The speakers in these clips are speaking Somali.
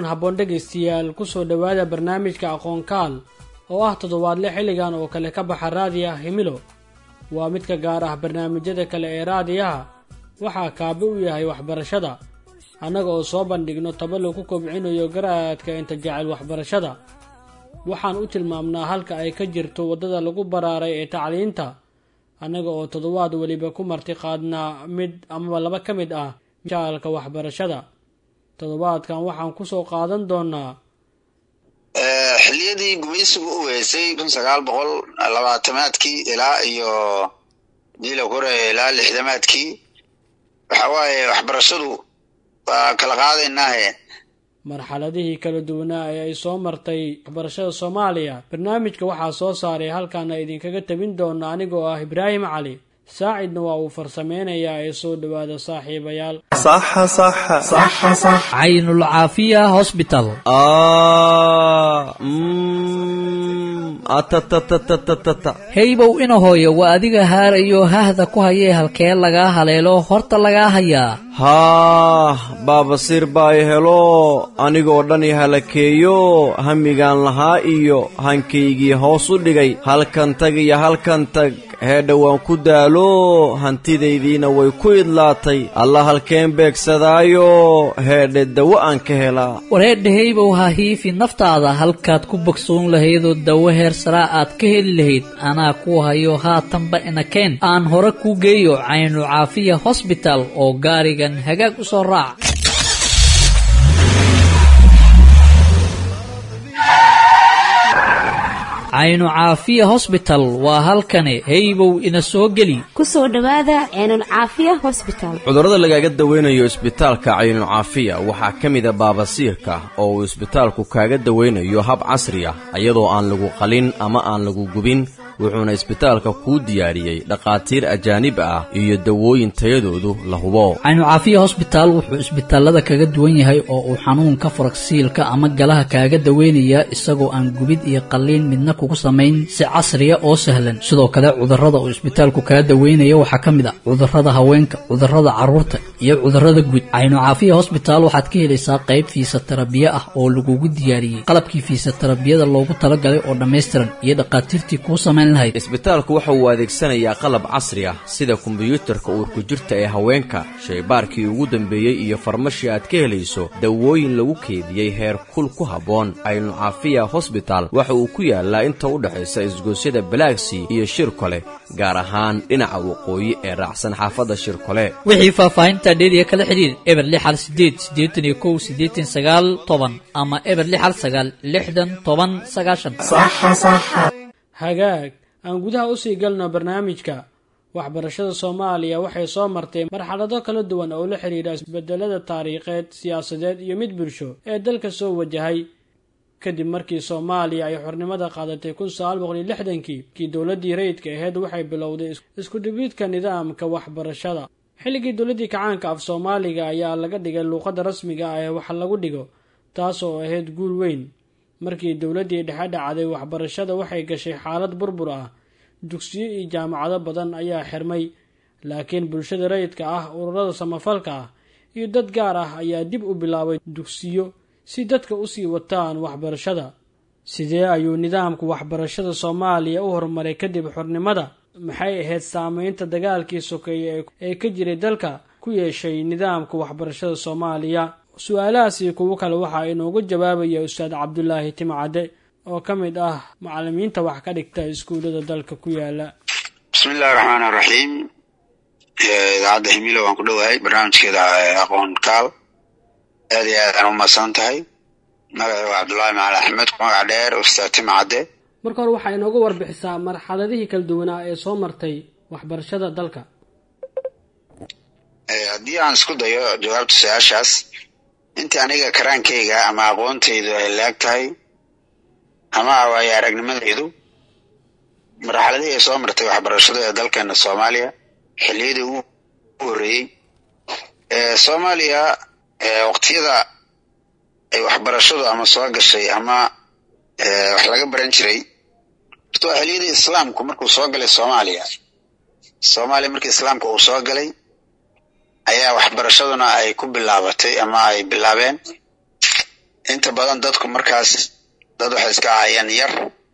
habboon dhegaystayaal kusoo dhowaada barnaamijka aqoonkaal oo ah toddobaadle xilligan oo kale ka baxa raadiyaha himilo waa midka gaar ah barnaamijyada kale ee raadiyaha waxaa kaabi u yahay waxbarashada annaga oo soo bandhigno taba lagu kobcinayo garaadka inta jecel waxbarashada waxaan u tilmaamnaa halka ay ka jirto waddada lagu baraaray ee tacliinta annaga oo toddobaad weliba ku marti qaadnaa mid amaba laba ka mid ah jaalka waxbarashada toddobaadkan waxaan kusoo qaadan doonaa xiliyadii gumaysigu u weysay kun sagaal boqol labaatamaadkii ilaa iyo diila kore ilaa lixdamaadkii waxa waaye waxbarashadu waa kala qaadaynaahe marxaladihii kala duwanaa ee ay soo martay waxbarashada soomaaliya barnaamijka waxaa soo saaray halkaana idinkaga tabin doona anigoo ah ibraahim cali saacidna waa uu farsameynayaa ee soo dhowaada saaxiibayaal caynulcaafiya hosbital heybow ina hooyo waa adiga haarayo hahda ku hayee halkee lagaa haleelo horta lagaa hayaa haah baabasiir baa i helo anigoo dhan i halakeeyo hamigaan lahaa iyo hankaygii hoos u dhigay halkan tag iyo halkan tag heedha waan ku daalo hantidaydiina way ku idlaatay alla halkeen beegsadaayo heedhe dawo aan ka helaa wareedha heybow ha hiifi naftaada halkaad ku bogsoon lahaydoo dawo heer saraa aad ka heli lahayd anaa ku hayo haatanba inakeen aan hore kuu geeyo caynu caafiya hosbital oo gaarigan hagaag u soo raac caynu caafiya hosbital waa halkani heybow ina soo geli kusoo dhowaada ceenulcaafiya hosbital cudurrada lagaaga dawaynayo isbitaalka caynucaafiya waxaa ka mida baabasiirka oo uu isbitaalku kaaga dawaynayo hab casri ah iyadoo aan lagu qalin ama aan lagu gubin wuxuuna isbitaalka kuu diyaariyey dhakhaatiir ajaanib ah iyo dawooyin tayadoodu la hubo caynucaafiya hosbitaal wuxuu isbitaalada kaga duwan yahay oo uu xanuunka faragsiilka ama galaha kaaga daweynayaa isagoo aan gubid iyo qalliin midna kugu samayn si casriya oo sahlan sidoo kale cudurrada uu isbitaalku kaga daweynaya waxaa ka mid ah cudurrada haweenka cudurrada carruurta iyo cudurrada guud caynucaafiya hosbitaal waxaad ka helaysaa qayb fiisatarabiye ah oo lagugu diyaariyey qalabkii fiisatarabiyada loogu talagalay oo dhammaystiran iyo dhakhaatiirtii kuu samayn isbitaalku waxa uu adeegsanayaa qalab casri ah sida kombiyuutarka uurku jirta ee haweenka shaybaarkii ugu dambeeyey iyo farmashi aad ka helayso dawooyin lagu keediyey heer kul ku habboon caynucaafiya hosbital waxa uu ku yaalaa inta u dhexaysa isgoosyada balaagsii iyo shirkole gaar ahaan dhinaca waqooyi ee raacsan xaafadda shirkole wixii faahfaahinta dheeriya kala xidhiir eber lix hal sideed siddeetan iyo kow siddeetan sagaal toban ama eber lix hal sagaal lixdan toban sagaashan hagaag aan gudaha usii galno barnaamijka waxbarashada soomaaliya waxay soo martay marxalado kala duwan oo la xidhiidha isbedelada taariikheed siyaasadeed iyo mid bulsho ee dalka soo wajahay kadib markii soomaaliya ay xornimada qaadatay kun sagaal boqol iyo lixdankii kii dowladdii rayidka aheyd waxay bilowday isku dhibidka nidaamka waxbarashada xilligii dowladdii kacaanka af soomaaliga ayaa laga dhigay luuqadda rasmiga ah ee wax lagu dhigo taas oo ahayd guul weyn markii dowladdii dhexe dhacday waxbarashada waxay gashay xaalad burbur ah dugsiyo iyo jaamacado badan ayaa xirmay laakiin bulshada rayidka ah ururada samafalka ah iyo dad gaar ah ayaa dib u bilaabay dugsiyo si dadka usii wataan waxbarashada sidee ayuu nidaamka waxbarashada soomaaliya u horumaray kadib xornimada maxay ahayd saameynta dagaalkii sokeeye ee ka jiray dalka ku yeeshay nidaamka waxbarashada soomaaliya su-aalahaasi kuwo kale waxaa inoogu jawaabaya ustaad cabdulaahi timcadde oo ka mid ah macalimiinta wax ka dhigta iskuullada dalka ku yaala bismi illahi raxmaan iraxiim idaacadda himilo waan ku dhowahay barnaamijkeeda aqoon kaal aad iyo aad aan u mahadsan tahay magacii waa cabdullaahi macali axmed magac dheer ustaad timcadde marka hore waxaa inooga warbixisaa marxaladihii kala duwanaa ee soo martay waxbarashada dalka haddii aan isku dayo jawaabta su-aashaas intii aniga karaankayga ama aqoontaydu ay laag tahay ama waayo aragnimadaydu marxaladihii ay soo martay waxbarashada ee dalkeena soomaaliya xilliyadii ugu horreeyey soomaaliya waqtiyada ay waxbarashadu ama soo gashay ama wax laga baran jiray horta waa xilliyadii islaamku markuu soo galay soomaaliya soomaaliya markii islaamka uu soo galay ayaa waxbarashaduna ay ku bilaabatay ama ay bilaabeen inta badan dadku markaas dad waxay iska ahayeen yar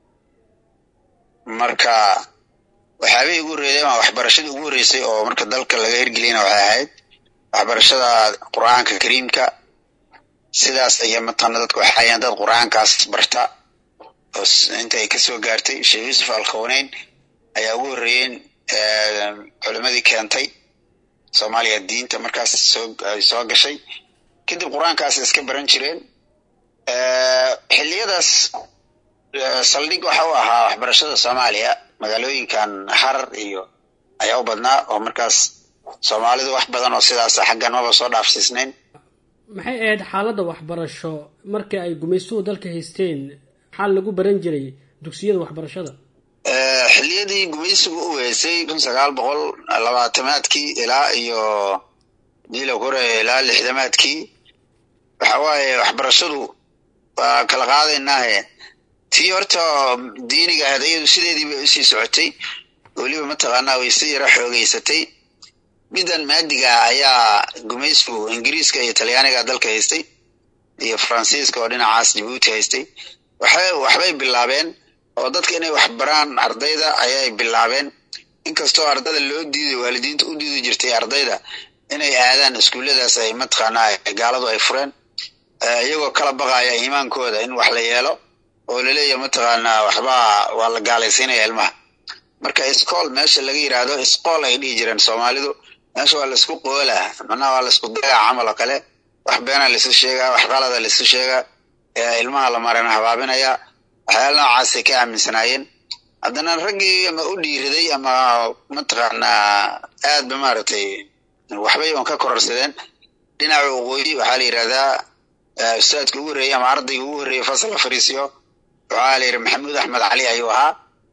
marka waxyaabihii ugu horreeyay ama waxbarashadii ugu horreysay oo marka dalka laga hirgeliyana waxay ahayd waxbarashada qur-aanka kariimka sidaas aya mataqaana dadku waxay ahayeen dad qur-aankaas barta oo inta ay kasoo gaartay sheekh yuusuf alkhawneyn ayaa ugu horreeyeen culimadii keentay soomaaliya diinta markaas soo ay soo gashay kadib qur-aankaas iska baran jireen xilliyadaas saldhig waxa u ahaa waxbarashada soomaaliya magaalooyinkan harar iyo ayaa u badnaa oo markaas soomaalidu wax badan oo sidaas xaggan maba soo dhaafsiisnayn maxay ahayd xaaladda waxbarasho markii ay gumaystuhu dalka haysteen maxaa lagu baran jiray dugsiyada waxbarashada xilliyadii gumaysigu u weysay kun sagaal boqol labaatamaadkii ilaa iyo diila kore ilaa lixdamaadkii waxa waaye waxbarashadu waa kala qaadaynaahe tii horta diiniga ahayd iyadu sideedii bay usii socotay weliba mataqaanaa way si yaro xoogeysatay middan maadiga ayaa gumaysigu ingiriiska iyo talyaaniga dalka haystay iyo faransiiska oo dhinacaas jabuuti haystay waxay waxbay bilaabeen oo dadka inay wax baraan ardayda ayay bilaabeen inkastoo ardada loo diiday waalidiinta u diidi jirtay ardayda inay aadaan iskuulladaas ay mataqaanaa gaaladu ay fureen iyagoo kala baqaya iimaankooda in wax la yeelo oo laleeyahay mataqaanaa waxbaa waa la gaalaysiinaya ilmaha marka iscool meesha laga yiraahdo iscool ay dhihi jireen soomaalidu meesha waa laisku qoolaa macnaha waa laisku dagaa camal oo kale wax beena laisu sheegaa wax qalada laisu sheegaa ilmaha la marana habaabinaya waxyaala noocaasay ka aaminsanaayeen haddana raggii ama u dhiiriday ama mataqaanaa aad ba maaragtay waxbay oon ka kororsadeen dhinaca waqooyi waxaa la yidhahdaa ustaadka ugu horreeyey ama ardayga ugu horreeyey fasalka fariisiyo waxaa la yidhi maxamuud axmed cali ayuu ahaa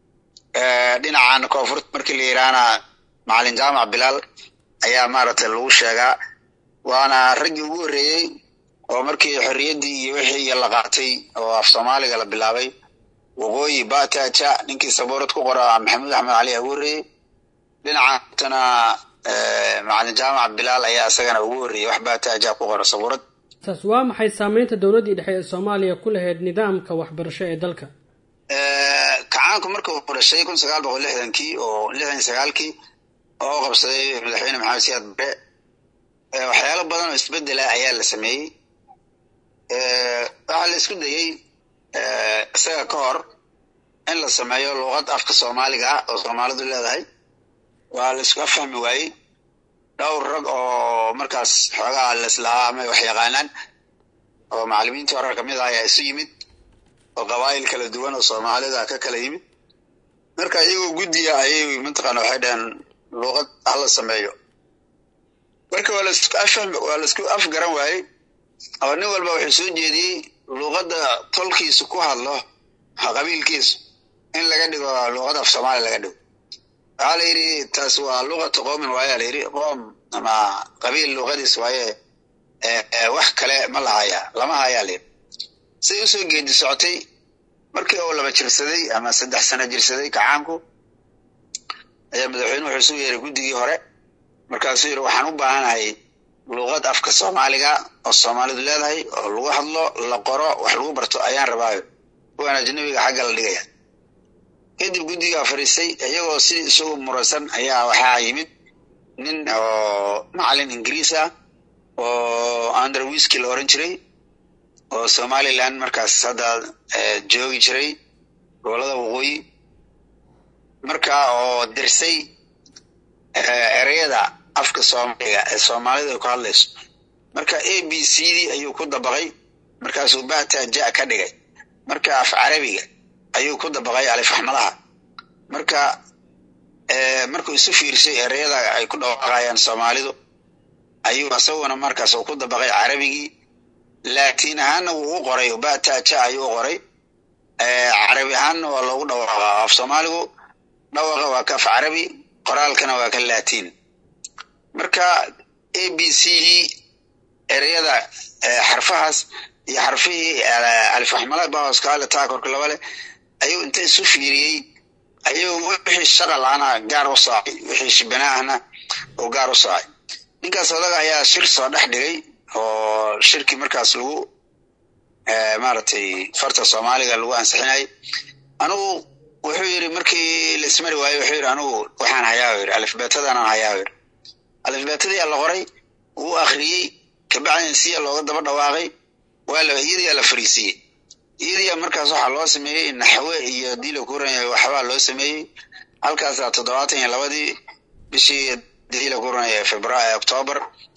dhinacan koonfurta markii la yidhaahna macalin jaamac bilaal ayaa maaragtay lagu sheegaa waana raggii ugu horreeyey oo markii xorriyaddii iyo wixii iyo la qaatay oo af soomaaliga la bilaabay waqooyi bataja ninkii sabuurad ku qora maxamuud axmed cali ugu horreeyey dhinacantana macalin jaamac bilaal ayaa isagana ugu horreeyey wax bataja ku qora sabuurad taas waa maxay saameynta dowladdii dhexe ee soomaaliya ku lahayd nidaamka waxbarasho ee dalka kacaanku marka uu dhashay kun sagaal boqol lixdankii oo lixdan iyo sagaalkii oo qabsaday madaxweyne maxamed siyaad bare waxyaalo badan oo isbedela ayaa la sameeyey waxaa la isku dayey isaga ka hor in la sameeyo luuqad afka soomaaliga ah oo soomaalidu leedahay waa la isku afahmi waayey dhowr rag oo markaas xoogaa leslahaa ama wax yaqaanaan oo macallimiintii hore kamid ah ayaa isu yimid oo qabaa'il kala duwan oo soomaalida ka kala yimid marka iyagoo guddiga ayay mataqaana waxay dhaheen luuqad hala sameeyo marka waa lasku afahmi waa laisku afgaran waayey oo nin walba wuxuu soo jeediyey luuqadda tolkiisu ku hadlo qabiilkiisu in laga dhigo luuqad af soomaaliya laga dhigo waxaa la yidhi taas waa luqata qoomin waayaa la yidhi qoom ama qabiil luuqadiis waaye wax kale ma lahaya lama hayaa la yidhi siday usoo geedi socotay markii uu laba jirsaday ama saddex sano jirsaday kacaanku ayaa madaxweyne wuxuu isu yeeray guddigii hore markaasuu yidhi waxaan u baahanahay luuqad afka soomaaliga oo soomaalidu leedahay oo lagu hadlo la qoro wax lagu barto ayaan rabaayo kuwan ajnabiga xagga la dhigaya kadib guddigaa fadhiistay iyagoo sidii isagu muransan ayaa waxaa yimid nin oo macalin ingiriis ah oo under wiski la oran jiray oo somaliland markaas hadda joogi jiray gobolada waqooyi marka oo dirsay ereyada afka soomaaliga ee soomaalidu ay ku hadlayso marka a b c d ayuu ku dabaqay markaasuu bata ja ka dhigay marka af carabiga ayuu ku dabaqay alifaxmadaha marka markuu isu fiirsay ereyada ay ku dhawaaqayaan soomaalidu ayuu isaguna markaas uu ku dabaqay carabigii laatiin ahaanna wuu u qoray bata ja ayuu u qoray carabi ahaanna waa loogu dhawaaqa af soomaaligu dhawaqa waa ka af carabi qoraalkana waa ka laatiin marka a b c ereyada xarfahaas iyo xarfihii alifaxmala bahoskaale taa korka laba leh ayuu inta isu fiiriyey ayuu wixii shaqal ana gaar u saacay wixii shibanaahna oo gaar u saacay ninkaas odaga ayaa shir soo dhex dhigay oo shirkii markaas lagu maaragtay farta soomaaliga lagu ansixinayay anigu wuxuu yidhi markii la ismari waayo wuxuu yidhi anigu waxaan hayaa yidhi alifbeetadaanan hayaa yidhi alifbeetadiyaa la qoray wuu akhriyey kabacdin siya looga daba dhawaaqay waa la iyadiyaa la fariisiiyey iyadiyaa markaas waxaa loo sameeyey naxwe iyo dii la kuran yahay waxbaa loo sameeyey halkaasaa toddobaatan iyo labadii bishii dii la kuran yahay februaayo octoobar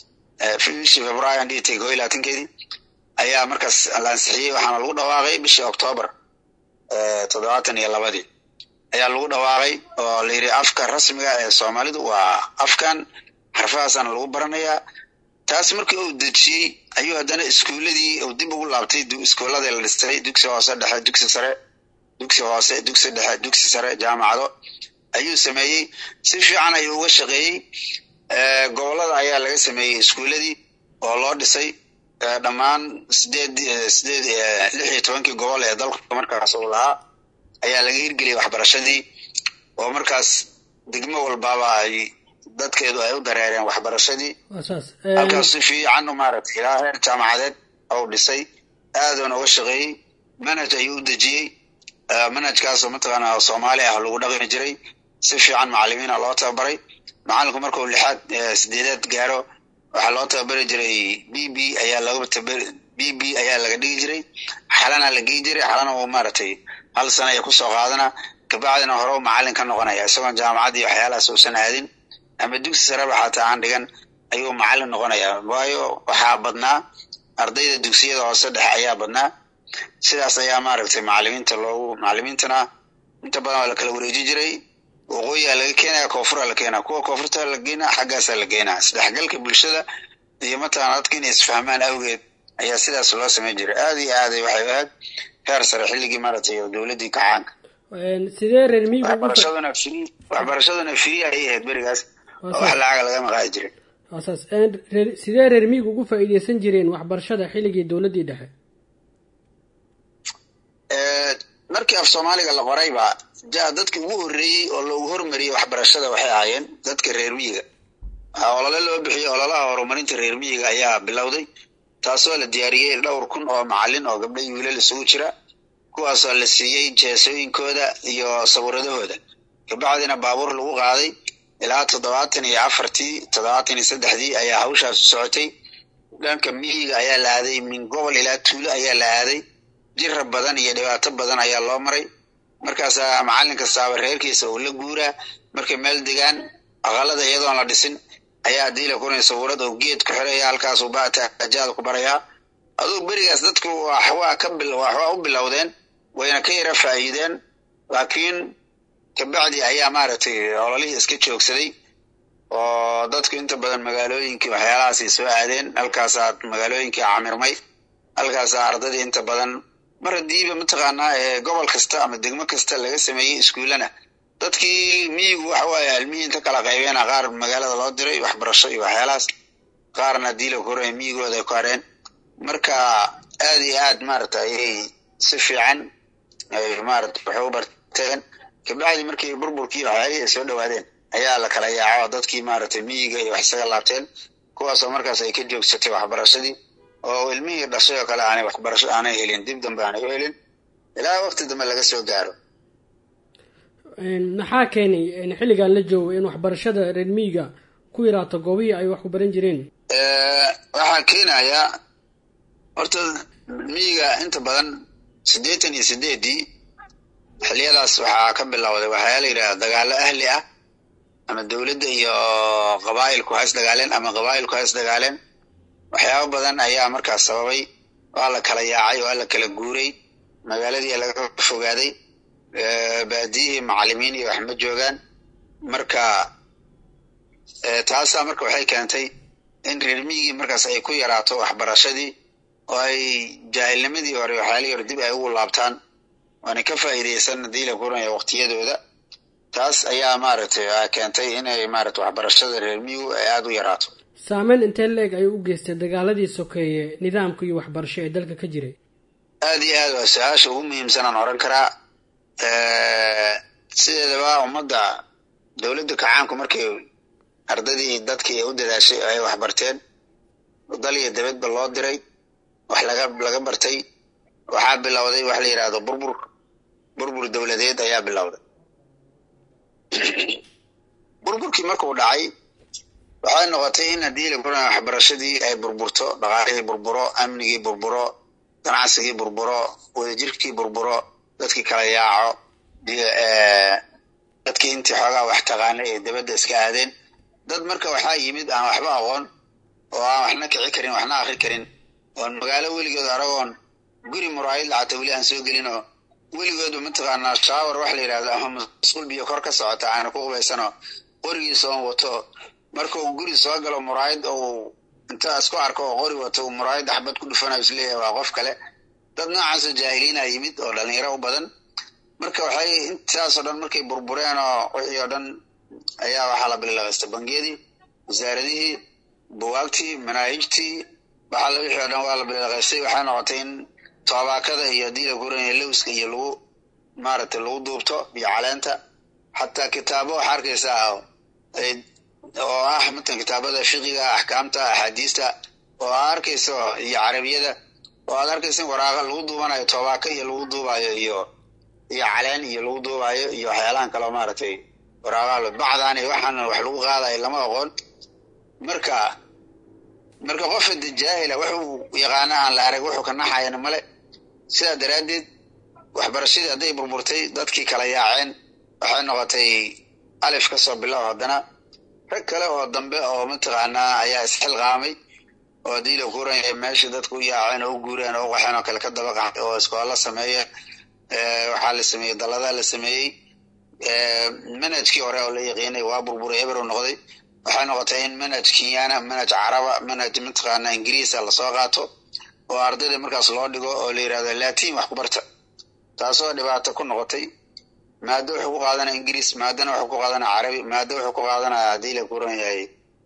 bishii februaayo aan dhigitay koo iyo labaatankeedii ayaa markaas la ansixiyey waxaana lagu dhawaaqay bishii octoobar toddobaatan iyo labadii ayaa lagu dhawaaqay oo la yidhi afka rasmiga ee soomaalidu waa afkan xarfahaasana lagu baranayaa taas markii uu dejiyey ayuu haddana iskuuladii uu dib ugu laabtay iskuuladii la dhistay dugsi hoose dhexe dugsi sare dugsi hoose dugsi dhexe dugsi sare jaamacado ayuu sameeyey si fiican ayuu uga shaqeeyey gobolada ayaa laga sameeyey iskuuladii oo loo dhisay dhammaan sideed sideed lix iyo tobankii gobol ee dalka markaas uu lahaa ayaa laga hirgeliyay waxbarashadii oo markaas degmo walbaaba ay dadkeedu ay u dareereen waxbarashadii halkaas si fiican maaragtay ilaa heer jaamacadeed ou dhisay aaduuna uga shaqeeyey manhaj ayuu u dejiyey manhajkaasoo mataqaana soomaali ah lagu dhaqmi jiray si fiican macalimiina loo tababaray macalinku markuu lixaad sideedaad gaaro waxaa loo tababari jiray b b ayaa laga b b ayaa laga dhigi jiray xalana la geyi jiray xalana uu maaragtay hal sana ay kusoo qaadana kabacdina hore u macalin ka noqonaya isagoon jaamacad iyo waxyaalahaas uusan aadin ama dugsi sareba xataa aan dhigan ayuu macalin noqonaya waayo waxaa badnaa ardayda dugsiyada hoose dhexe ayaa badnaa sidaas ayaa maaragtay macalimiinta loogu macalimiintana inta badan waa la kala wareeji jiray waqooyiaa laga keenaya koonfuraa la keenaya kuwa koonfurta la geynaa xaggaasaa la geynaa isdhexgalka bulshada iyo mataqana dadka inay isfahmaan awgeed ayaa sidaas loo samayn jiray aada iyo aaday waxay ahayd heer sare xilligii maaragtay dowladdii kacaanka sidee reer miyigu waxbarashaduna free waxbarashaduna free ayay ahayd berigaas oo wax lacaga lagama qaadi jirin saas sidee reer miyigu ugu faa'iideysan jireen waxbarashada xilligii dowladdii dhexe markii af soomaaliga la qorayba ja dadkii ugu horreeyey oo loogu hormariyey waxbarashada waxay ahaayeen dadka reer miyiga olole loo bixiyey ololaha horumarinta reer miyiga ayaa bilowday taasoo la diyaariyey dhowr kun oo macalin oo gabdho iyo wiilal isugu jira kuwaasoo la siiyey jeesooyinkooda iyo sawiradahooda kabacdina baabuur lagu qaaday ilaa toddobaatan iyo afartii toddobaatan iyo saddexdii ayaa hawshaas u socotay dhanka miyiga ayaa la aaday min gobol ilaa tuulo ayaa la aaday jira badan iyo dhibaato badan ayaa loo maray markaasaa macalin kastaaba reerkiisa uu la guuraa markay meel degaan aqalada iyadoon la dhisin ayaa haddii la kuray sawirad oo geed ku xiraya halkaasuu baatajaada ku barayaa aduu berigaas dadku waxwaa ka waxwaa u bilowdeen wayna ka yara faa'iideen laakiin kabacdi ayaa maaragtay ololihii iska joogsaday oo dadku inta badan magaalooyinkii waxyaalahaasay soo aadeen halkaasaa magaalooyinkii camirmay halkaasaa ardadii inta badan mar haddiiba mataqaanaa gobol kasta ama degmo kasta laga sameeyey iskuullana dadkii miyigu waxa waaye almihii inta kala qaybeena qaar magaalada loo diray waxbarasho iyo waxyaalahaas qaarna haddii la koray miyigooda ay ku hareen marka aad iyo aad maaragta ayay si fiican ay maarata waxay u barteen kabacdi markii burburkii waxyaalihii ay soo dhawaadeen ayaa la kala yaaco dadkii maaragtay miyiga iyo wax isaga laabteen kuwaasoo markaas ay ka joogsatay waxbarashadii oo ilmihii dhashay oo kale aanay waxbarasho aanay helin dib dambe aanay u helin ilaa waqti dambe laga soo gaaro maxaa keenay xilligan la joogo in waxbarashada reer miyiga ku yaraato goobihii ay wax ku baran jireen waxaa keenaya horta miyiga inta badan siddeetan iyo sideedii xiliyadaas waxaa ka bilowday waxaa la yidhaha dagaalo ahli ah ama dowladda iyo qabaa'ilku ha is dagaaleen ama qabaa'ilku ha is dagaaleen waxyaabo badan ayaa markaas sababay waa la kala yaacay waa la kala guuray magaaladii laga fogaaday baadiyihii macalimiin iyo wax ma joogaan marka taasaa marka waxay keentay in reer miyigii markaas ay ku yaraato waxbarashadii oo ay jaahilnimadii hore waxyaalihii hore dib ay ugu laabtaan waana ka faa'iideysan haddii la kuranaya waqtiyadooda taas ayaa maaragtay keentay inay maarata waxbarashada reer miyigu ay aada u yaraato saameyn intee leeg ayuu u geystay dagaaladii sokeeye nidaamka iyo waxbarasho ee dalka ka jiray aad iyo aad waa su-aasha ugu muhiimsan aan oran karaa sideedaba ummadda dowladda kacaanku markay ardadii dadkii u dadaashay oo ay waxbarteen dal iyo dabadba loo diray wax laga laga bartay waxaa bilowday wax la yidhaahdo burbur burbur dowladeed ayaa bilowday burburkii markuu dhacay waxay noqotay in haddii la buran waxbarashadii ay burburto dhaqaalihii burburo amnigii burburo ganacsigii burburo wadajirkii burburo dadkii kala yaaco dadkii intii xoogaa wax taqaanay ee dabadda iska aadeen dad marka waxaa yimid aan waxba aqoon oo aan waxna kici karin waxna akri karin oon magaalo weligood aragoon guri muraayid lacata weli aan soo gelin oo weligoodu mataqaanaa shaawar wax la yidhahdo ama masquul biyo kor ka socota aana ku qubaysanoo qorigiisa oon wato markuu guri soo galo muraayid ou intaa isku arko oo qori wato uu muraayid xabad ku dhufanayo isleeyahay waa qof kale dad noocaasoo jaahiliina yimid oo dhalinyaro u badan marka waxay intaasoo dhan markay burbureen oo wixii oo dhan ayaa waxaa la bililaqaystay bangiyadii wasaaradihii buwaagtii manaahijtii waxaa la wixii oo dhan waa la bililaqaystay waxay noqotay in toobaakada iyo haddii la guranaya lowska iyo lagu maaragtay lagu duubto iyo caleenta xataa kitaabo waxaa arkaysaa oo ah matan kitaabada fiqiga axkaamta axaadiista oo aa arkayso iyo carabiyada oo aad arkaysa in waraaqa lagu duubanayo toobaaka iyo lagu duubayo iyo iyo caleen iyo lagu duubayo iyo waxyaalahan kaleo maaragtay waraaqaha bacdan iyo waxaan wax lagu qaadayo lama aqoon marka marka qof hada jaahila wuxuu yaqaana aan la arag wuxuu ka naxayana male sidaa daraaddeed waxbarashadii hadday burburtay dadkii kala yaaceen waxay noqotay alif ka soo bilow haddana rag kale oo dambe oo mataqaanaa ayaa isxilqaamay oo haddii la guuranya meeshii dadku u yaaceen oo u guureen oo u qaxeen oo kale ka daba qaxay oo iskoola sameeya waxaa la sameeyey dalladaa la sameeyey manhajkii hore oo la yaqiinay waa burburay eber u noqday waxay noqotay in manhaj kenyana manhaj caraba manhaj mataqaana ingiriisa lasoo qaato oo ardayda markaas loo dhigo oo la yidhahdo latin wax ku barta taasoo dhibaato ku noqotay maado wuxuu ku qaadanaya ingiriis maadana wuxuu ku qaadanaya carabi maado wuxuu ku qaadanaya haddii la kuran yahay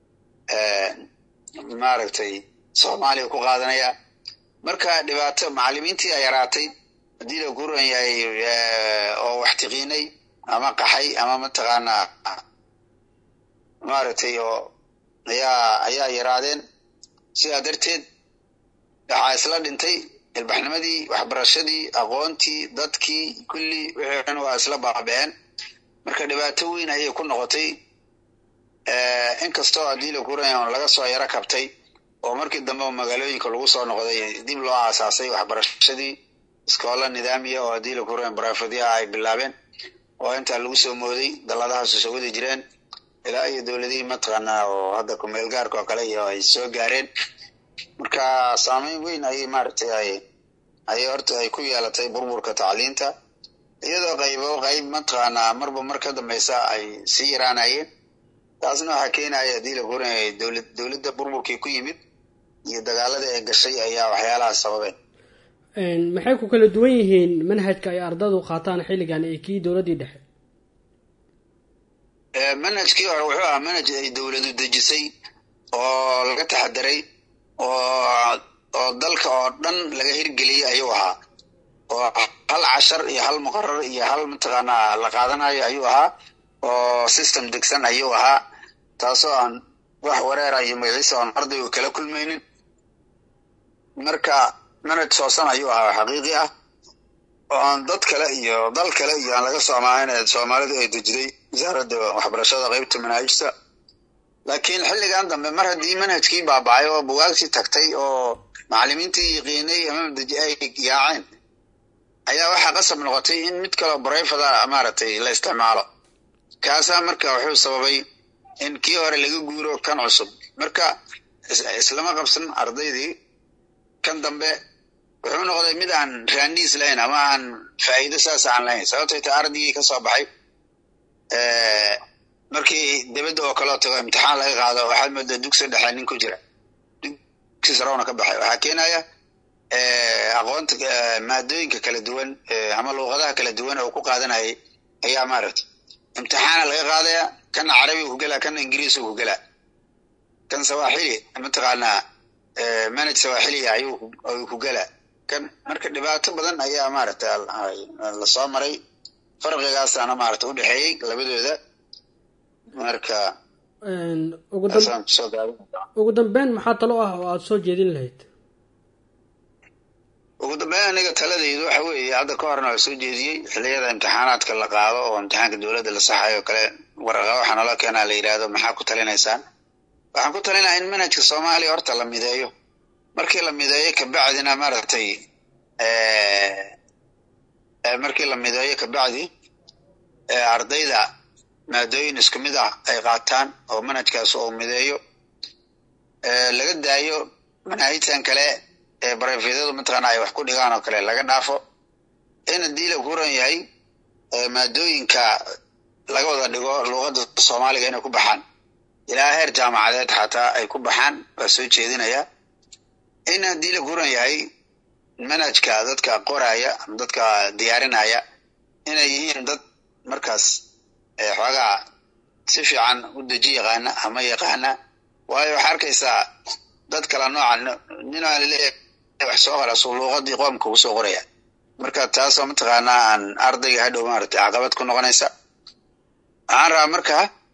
maaragtay soomaaliya ku qaadanaya marka dhibaato macalimiintii a yaraatay haddii la kuran yahay oo wax tiqiinay ama qaxay ama mataqaanaa maaragtay oo ayaa ayaa yaraadeen sidaa darteed waxaa isla dhintay ilbaxnimadii waxbarashadii aqoontii dadkii kulli wixii dhan waa isla baaba'een marka dhibaato weyn ayay ku noqotay inkastoo haddii la kuranya on laga soo yaro kabtay oo markii dambe magaalooyinka lagu soo noqday dib loo aasaasay waxbarashadii iskoola nidaamiya oo haddii la kuranya barafadya ay bilaabeen oo intaa lagu soo mooday dalladahaasu soo wadi jireen ilaa iyo dowladihii mataqaanaa oo hadda kumeel gaarka oo kale iyo ay soo gaareen marka saameyn weyn ayay maaragtay ay ayay horta ay ku yeelatay burburka tacliinta iyadoo qaybo qayb mataqaanaa marba mar ka dambeysa ay sii yaraanayeen taasna waxaa keenaya haddii la guranayay dowlad dowladda burburkii ku yimid iyo dagaalada ee gashay ayaa waxyaalahaas sababeen maxay ku kala duwan yihiin manhajka ay ardadu qaataan xilligan ee kii dowladdii dhexe manhajkii hore wuxuu ahaa manhaj ay dowladu dejisay oo laga taxadiray oo oo dalka oo dhan laga hirgeliyey ayuu ahaa oo hal cashar iyo hal muqarar iyo hal mataqaanaa la qaadanayo ayuu ahaa oo system degsan ayuu ahaa taasoo aan wax wareera iyo magaciisa oon ardaygu kala kulmaynin marka manhaj soosan ayuu ahaa xaqiiqi ah oo aan dad kale iyo dal kale iyo aan laga soomaahayn soomaalidu ay dejiday wasaaradda waxbarashada qeybta manaahijta laakiin xilligan dambe mar haddii manhajkii baaba'ay oo bugaagtii tagtay oo macalimiintii yaqiinay ama madaji ay yaaceen ayaa waxaa qasab noqotay in mid kaleo barayfada maaragtay la isticmaalo kaasaa marka wuxuu sababay in kii hore laga guuro kan cusub marka islama qabsan ardaydii kan dambe wuxuu noqday mid aan raaniis lahayn ama aan faa'iido saas aan lahayn sababtay ta ardaygii ka soo baxay markii dibadda oo kaleo tago imtixaan laga qaado waxaad moodaa dugsi dhexe nin ku jira dugsi sarowna ka baxay waxaa keenaya aqoonta maadooyinka kala duwan ama luuqadaha kala duwan oo ku qaadanayay ayaa maaragtay imtixaana laga qaadaya kana carabiga ku gelaa kana ingiriisga ku gelaa kan sawaaxili mataqaanaa manaj sawaaxiliya ayuu ku gelaa kan marka dhibaato badan ayaa maaragtay lasoo maray farqigaasana maaragtay udhexeeyey labadooda marka ugu dambeyn maxaa talo ah oo aada soo jeedin lahayd ugu dambeyn aniga taladaydu waxa weeye hadda ka horna waa soo jeediyey xilliyada imtixaanaadka la qaado oo imtixaanka dowladda la saxayo kale waraqa waxaa nala keenaa la yidhaahdo maxaa ku talinaysaan waxaan ku talinayaa in manhajka soomaaliya horta la mideeyo markii la mideeyo kabacdina maaragtay markii la mideeyo kabacdi ardayda maadooyin isku mid ah ay qaataan oo manhajkaas uu mideeyo laga daayo manaahijtan kale ee barefeedyadu mataqaana ay wax ku dhigaan oo kale laga dhaafo in haddii la kuran yahay maadooyinka laga wada dhigo luuqadda soomaaliga inay ku baxaan ilaa heer jaamacadeed xataa ay ku baxaan waa soo jeedinaya in haddii la kuran yahay manhajka dadka qoraya ama dadka diyaarinaya inay yihiin dad markaas xoogaa si fiican u deji yaqaana ama yaqaana waayo waxaa arkaysaa dad kala nooca ninaa laleeyahay wax soo qora suu luuqadii qoomka ugu soo qoraya marka taasoo mataqaanaa aan ardayga hadhow maaragtay caqabad ku noqonaysa waxaan rabaa marka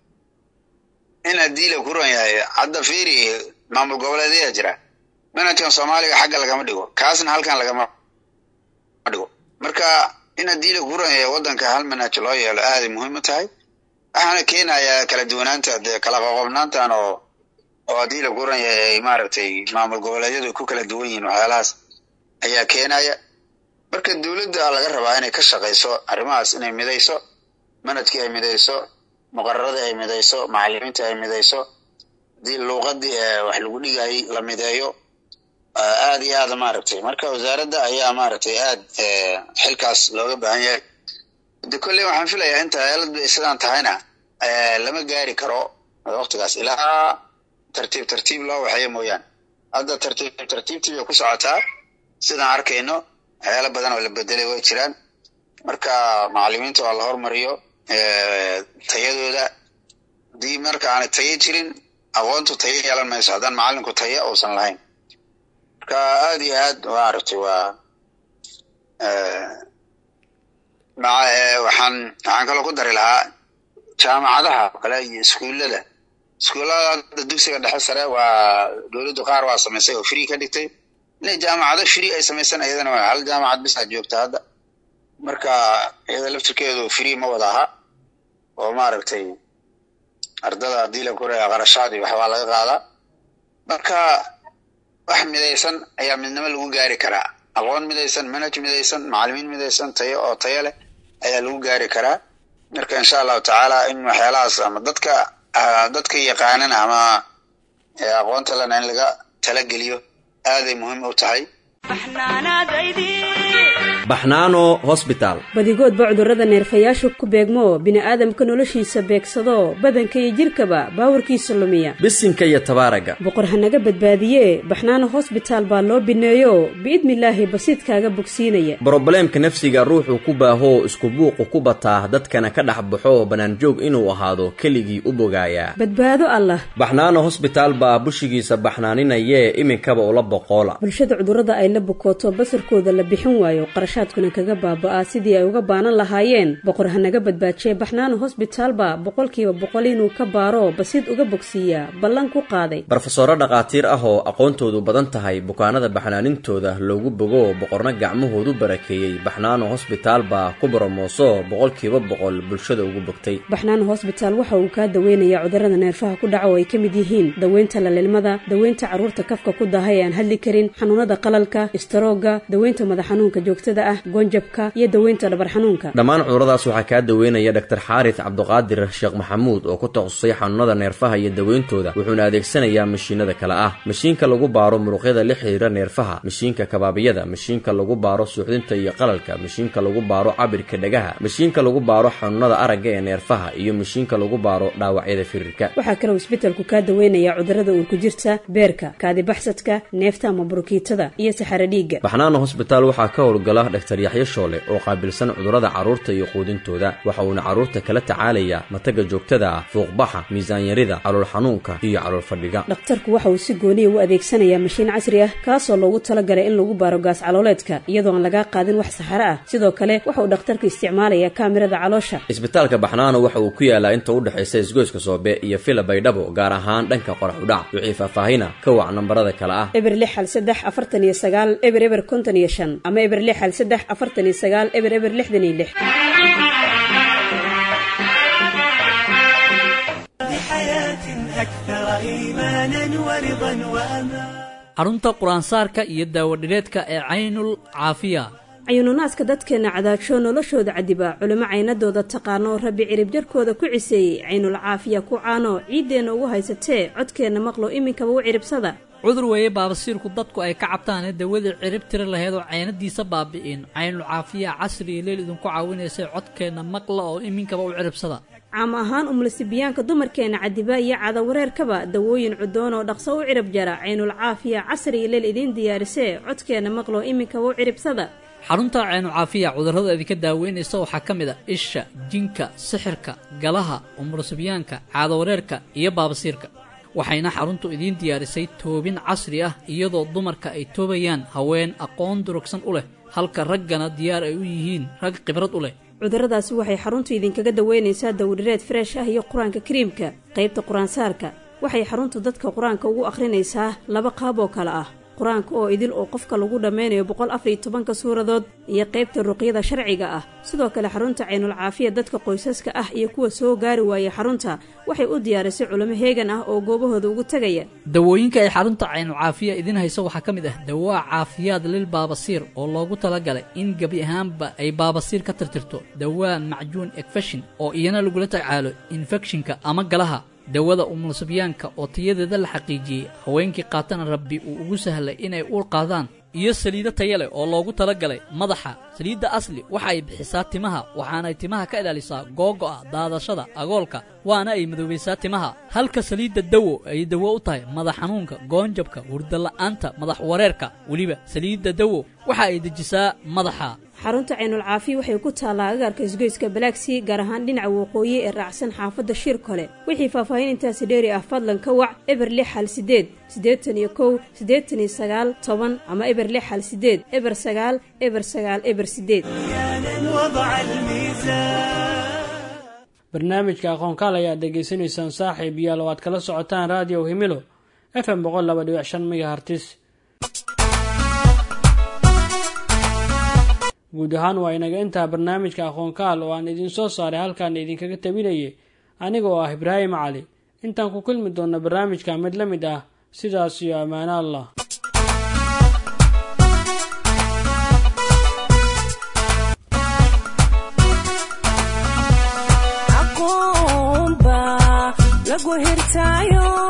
in haddii la kuran yahay hadda fiiri maamul goboleedyaa jira manhajkan soomaaliga xagga lagama dhigo kaasna halkan lagama dhigo marka in haddii la kuran yahay waddanka hal manhaj loo yeelo aaday muhiim u tahay waxaana keenayaa kala duwanaanta dee kala qoqobnaantan oo oo haddii la kuran yahay maaragtay maamul goboleedyadu ku kala duwan yihiin waxyaalahaas ayaa keenaya marka dowladda laga rabaa inay ka shaqayso arrimahaas inay midayso manhajkii ay midayso muqararadii ay midayso macalimiinta ay midayso haddii luuqadii wax lagu dhigayay la mideeyo aad iyo aad maaragtay marka wasaaradda ayaa maaragtay aad xilkaas looga baahan yahay de kolley waxaan filayaa inta aaladu ay sidaan tahayna lama gaari karo waktigaas ilaa tartiib tartiib loo waxeeyo mooyaane hadda tartiib tartiibtii bay ku socotaa sidaan arkayno waxyaalo badan oo la bedelay way jiraan marka macalimiinta waa la hormariyo tayadooda haddii marka aanay tayo jirin aqoontu tayo yeelan mayso haddaan macalinku tayo uusan lahayn marka aad iyo aad maaragtay waa waxaan waxaan kaloo ku dari lahaa jaamacadaha oo kale iyo iskuullada iskuullada hadda dugsiga dhexe sare waa dowladdu qaar waa samaysay oo free ka dhigtay inay jaamacado free ay samaysan iyadana waa hal jaamacad bis aad joogta hadda marka iyada laftirkeedu free ma wada aha oo maaragtay ardada haddii la koraya qarashaadii waxbaa laga qaadaa marka wax midaysan ayaa midnimo lagu gaari karaa aqoon midaysan manhaj midaysan macalimiin midaysan tayo oo tayo leh ayaa lagu gaari karaa marka insha allahu tacaala in waxyaalahaas ama dadka dadka yaqaanana ama aqoonta lena in laga talageliyo aaday muhiim u tahay baxnaano hosbitaal badigoodba cudurrada neerfayaashu ku beegmo bini'aadamka noloshiisa beegsado badanka iyo jidhkaba baawarkiisa lumiya bisinka iyo tabaaraga boqor hanaga badbaadiye baxnaano hosbitaal baa loo bineeyo biidnilaahi basiidkaaga bogsiinaya brobleemka nafsiga ruuxuu ku baahoo isku buuqu ku bataa dadkana ka dhex baxo bannaanjoog inuu ahaado keligii u bogaayaa badbaado allah baxnaano hosbitaal baa bushigiisa baxnaaninayee iminkaba ula boqoola bulshada cudurrada ay la bukooto basarkooda la bixin waayo qarashaadkuna kaga baaba'aa sidii ay uga baanan lahaayeen boqor hanaga badbaajiye baxnaano hosbitaalba boqolkiiba boqol inuu ka baaro basiid uga bogsiiyaa ballan ku qaaday barofesoro dhakhaatiir ah oo aqoontoodu badan tahay bukaanada baxnaanintooda loogu bogo boqorna gacmahoodu barakeeyey baxnaano hosbitaal baa ku boromooso boqolkiiba boqol bulshada ugu bogtay baxnaano hosbitaal waxa uu kaa daweynayaa cudurrada neerfaha ku dhaca oo ay ka mid yihiin daweynta lalilmada daweynta carruurta kafka ku daahay ee aan hadli karin xanuunada qalalka istaroogga daweynta madax xanuunka joogtada ah goonjabka iyo daweynta dhabar xanuunka dhammaan cuduradaas waxaa kaa daweynaya dhaktar xaaris cabduqaadir sheekh maxamuud oo ku takhasusay xanuunada neerfaha iyo daweyntooda wuxuuna adeegsanayaa mashiinada kale ah mashiinka lagu baaro muruqyada la xidhiira neerfaha mashiinka kabaabiyada mashiinka lagu baaro suuxdinta iyo qalalka mashiinka lagu baaro cabirka dhagaha mashiinka lagu baaro xanuunada aragga ee neerfaha iyo mashiinka lagu baaro dhaawacyada firirka waxaa kaloo isbedelku kaa daweynayaa cudurrada uurku jirta beerka kaadibaxsadka neefta ama burukiitada iyo saxaro dhiigga baxnaano hosbitaal waxaa ka howlgala dhaktar yaxyo shoole oo qaabilsan cudurrada carruurta iyo quudintooda waxa uuna carruurta kala tacaalayaa mataga joogtada ah fuuqbaxa miisaanyarida calool xanuunka iyo calool fadhiga dhakhtarku waxa uu si gooniya u adeegsanayaa mashiin casri ah kaasoo loogu talagalay in lagu baaro gaas calooleedka iyadoo aan lagaa qaadin wax saxaro ah sidoo kale waxa uu dhakhtarku isticmaalayaa kaamirada caloosha isbitaalka baxnaano waxa uu ku yaalaa inta u dhexaysa isgoyska soobe iyo fila baydhabo gaar ahaan dhanka qorax udhac wixii faahfaahina ka wac nambarada kale ah eber lix hal saddex afartan iyo sagaal eber eber konton iyo shan ama eber lix hal saddex afartan iyo sagaal eber eber lixdan iyo lix xarunta qur-aansaarka iyo daawadhireedka ee caynul caafiya cayuununaaska dadkeenna cadaajoo noloshooda cadiba culimo caynadooda taqaano rabbi ciribjarhkooda ku ciseeyey caynul caafiya ku caano ciiddeenna ugu haysatee codkeenna maqlo iminkaba u ciribsada cudur weeye baabasiirku dadku ay ka cabtaanee dawadii cirib tiri laheyd oo caynadiisa baabi'in caynul caafiya casri iyo leel idinku caawinaysay codkeenna maqla oo iminkaba u ciribsada caam ahaan umlasibiyaanka dumarkeenna cadiba iyo cadawareerkaba dawooyin cudoon oo dhaqso u cirib jara caynul caafiya casri iyo leel idiin diyaarisee codkeenna maqlo iminkaba u ciribsada xarunta caynucaafiya cudurrada idinka daaweynaysa waxaa ka mid a isha jinka sixirka galaha umurasibyaanka caadawareerka iyo baabasiirka waxayna xaruntu idiin diyaarisay toobin casri ah iyadoo dumarka ay toobayaan haween aqoon durugsan u leh halka raggana diyaar ay u yihiin rag khibrad u leh cudurradaasi waxay xaruntu idinkaga daweynaysaa dawdhireed freesh ah iyo qur-aanka kariimka qaybta qur-aansaarka waxay xaruntu dadka qur-aanka ugu akhrinaysaa laba qaab oo kale ah qur-aanka oo idil oo qofka lagu dhammaynayo boqol afariyo tobanka suuradood iyo qaybta ruqyada sharciga ah sidoo kale xarunta caynul caafiya dadka qoysaska ah iyo kuwa soo gaari waayay xarunta waxay u diyaarisay culimo heegan ah oo goobahooda ugu tegaya dawooyinka ay xarunta caynul caafiya idiin hayso waxaa ka mid ah dawaa caafiyaad lil baabasiir oo loogu talagalay in gebi ahaanba ay baabasiir ka tirtirto dawaa macjuun ekfeshin oo iyana lagula tacaalo infekshinka ama galaha dawada umulsibyaanka oo tayadeeda la xaqiijiyey haweenkii qaatana rabbi uu ugu sahlay inay uur qaadaan iyo saliido taya leh oo loogu talagalay madaxa saliidda asli waxa ay bixisaa timaha waxaanay timaha ka ilaalisaa googo'a daadashada agoolka waana ay madoobaysaa timaha halka saliidda dawo ay dawo u tahay madax xanuunka goonjabka hurdala'aanta madax wareerka weliba saliidda dawo waxa ay dejisaa madaxa xarunta caynul caafiya waxay ku taallaa agaarka isgoyska balaagsii gaar ahaan dhinaca waqooyi ee raacsan xaafadda shir kole wixii faahfaahin intaasi dheeri ah fadlan ka wac eber lix hal sideed siddeetan iyo kow siddeetan iyo sagaal toban ama eber lix hal sideed eber sagaal eber sagaal eber sideed barnaamijka aqoonkaal ayaad dhegaysanaysaan saaxiib yaal oo aad kala socotaan raadiyo himilo f m boqol laba dhibic shan megahartis guud ahaan waa inaga intaa barnaamijka aqoonkaal oo aan idiin soo saaray halkaan idinkaga tabinayay aniga oo ah ibraahim cali intaan ku kulmi doonna barnaamijka mid la mid ah sidaas iyo ammaano allah lagu hirtaayo